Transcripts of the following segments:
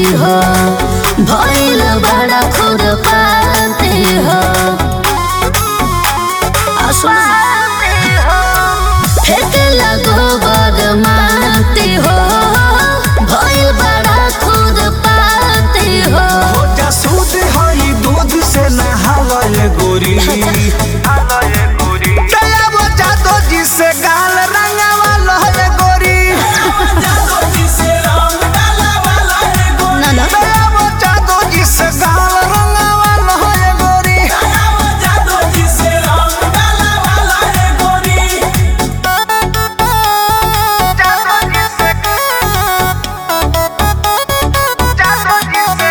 हो भइल बड़ा खुद पाते हो फेंके लगो बदमाते हो भइल बड़ा खुद पाते हो हो जा सूद हई दूध से नहावल गोरी दया वो जादो जी से गाल रंगावल है गोरी ना ना दया वो जादो जी से गाल रंगावल है गोरी जादो जी से जादो जी से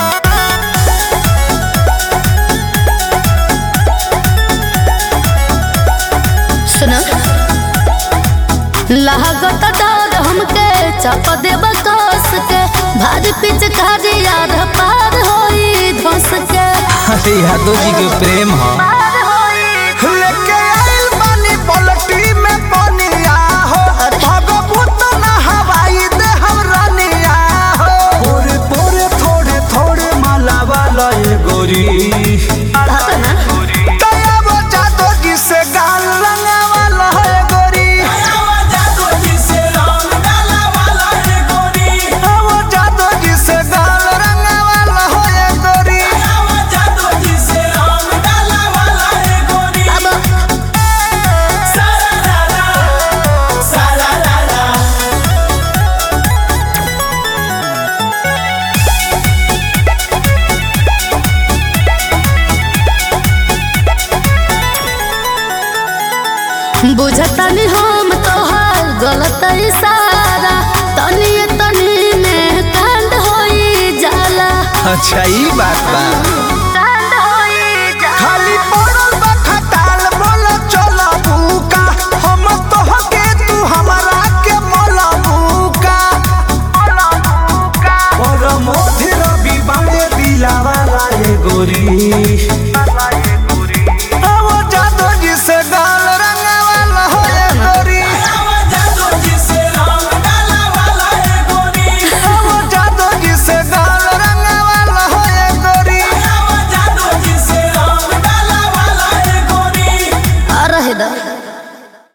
सुनो लागत डर हमके चाप देब कस के भारी पिचकारी यार पार होई धस के अरे यादव जी के प्रेम हो लेके आइल बानी पलटी में पनिया हो भगभूत ना हवाई दे हम रानिया हो पोरे पोरे थोड़े थोड़े माला वाला ये गोरी बात ना दया वो जादो जी से गाल रंगा वाला है गोरी वो जादो जी से गाल रंगा वाला है गोरी अब बुझतनी हम तोहार गलत इशारा तनी तनी में कांड होई जाला अच्छा ई बात बा कांड होई जाला खाली पड़ल बा खटाल बोल चल भूका हम तो हके तू हमारा के मोल भूका और मोधि रवि बाड़े दिलावा लाए गोरी वो जादो जी से गाल रंगावाला हो ये गोरी वो जादो जी से गाल रंगावाला हो ये गोरी आ रहे दा